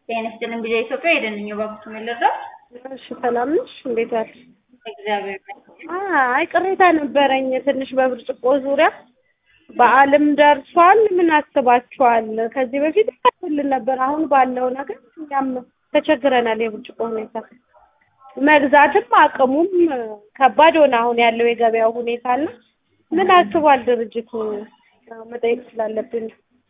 ጤና ይስጥልኝ ጊዜ ኢትዮጵያ የደንኝ ባኩት ምልረው እሺ ሰላም ነሽ? እንዴት ዋልሽ? እግዚአብሔር ይመስገን። አይ ቅሬታ ነበረኝ ትንሽ በብርጭቆ ዙሪያ በዓልም ደርሷል። ምን አስባችኋል? ከዚህ በፊት ይከፍልን ነበር። አሁን ባለው ነገር እኛም ተቸግረናል። የብርጭቆ ሁኔታ መግዛትም አቅሙም ከባድ ሆነ። አሁን ያለው የገበያው ሁኔታ እና ምን አስቧል ድርጅቱ መጠየቅ ስላለብን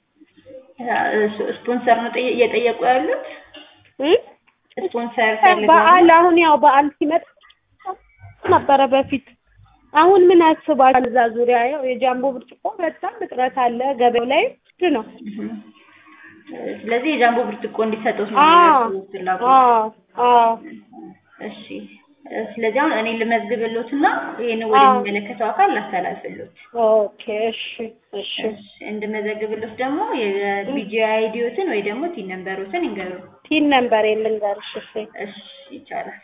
ስፖንሰር ነው ጠየ- እየጠየቁ ያሉት እ? ስፖንሰር ፈልገው በዓል አሁን ያው በዓል ሲመጣ ነበረ በፊት አሁን ምን አስባል እዛ ዙሪያ ያው የጃምቦ ብርጭቆ በጣም እጥረት አለ ገበያው ላይ ውድ ነው። እህ። ስለዚህ የጃምቦ ብርጭቆ እንዲሰጡት ነው አዎ የሚያስቡት ፍላጎት። አዎ አዎ እሺ ስለዚህ አሁን እኔ ልመዝግብሎትና ይሄን አዎ። ወደሚመለከተው አካል ላስተላልፍሎት። ኦኬ እሺ እሺ እሺ እንድመዘግብሎት ደግሞ የቢጂአይ አይዲዎትን ወይ ደግሞ ቲን ነምበሮትን ይንገሩ። ቲን ነምበር ልንገርሽ እሺ እሺ ይቻላል።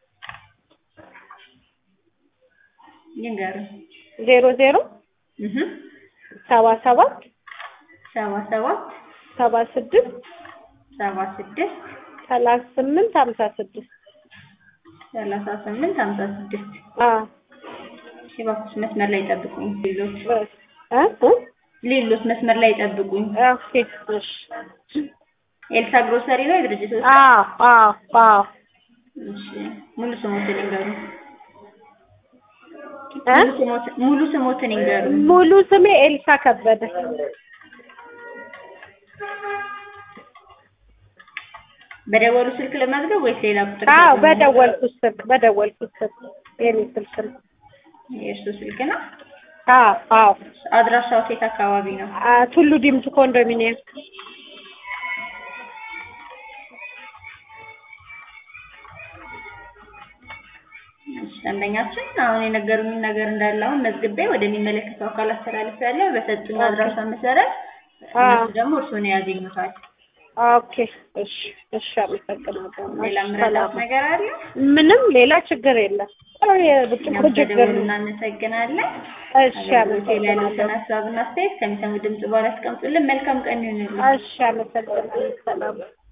ይንገሩ። ዜሮ ዜሮ እህ ሰባ ሰባት ሰባ ሰባት ሰባ ስድስት ሰባ ስድስት ሰላሳ ስምንት ሀምሳ ስድስት ሰላሳ ስምንት ሀምሳ ስድስት አዎ እሺ እባክሽ መስመር ላይ ጠብቁኝ። ሌሎች እ እ ሌሎች መስመር ላይ ጠብቁኝ። ኦኬ እሺ ኤልሳ ግሮሰሪ ነው የድርጅቱ ስም? አዎ አዎ አዎ እሺ ሙሉ ስሞትን ይንገሩ። እ ሙሉ ስሞትን ሙሉ ስሞትን ይንገሩ። ሙሉ ስሜ ኤልሳ ከበደ በደወሉ ስልክ ለመዝገብ ወይስ ሌላ ቁጥር? አዎ ተጠቅመው? በደወልኩት ስልክ በደወልኩት ስልክ የኔ ስልክ ነው የእርሱ ስልክ ነው። አዎ አዎ አድራሻው የት አካባቢ ነው? አ ቱሉ ዲምቱ ኮንዶሚኒየም እሺ ደንበኛችን አሁን የነገሩኝን ነገር እንዳለ አሁን መዝግቤ ወደሚመለከተው አካል አስተላልፌያለሁ። በሰጡኝ አድራሻ መሰረት እነሱ ደግሞ እርስዎን ያገኙታል። ኦኬ እሺ እሺ አመሰግናለሁ ሌላ እሺ፣ ምረዳት ሰላም ነገር አለ? ምንም ሌላ ችግር የለም ያው የብርጭቆ እኛም ችግር በደወሉ ነው እናመሰግናለን። እሺ አገልግሎት ላይ ያሉትን አመሰግናለሁ ሀሳብና አስተያየት ከሚሰሙ ድምጽ በኋላ ያስቀምጡልን። መልካም ቀን ይሁንልን። እሺ አመሰግናለሁ ሰላም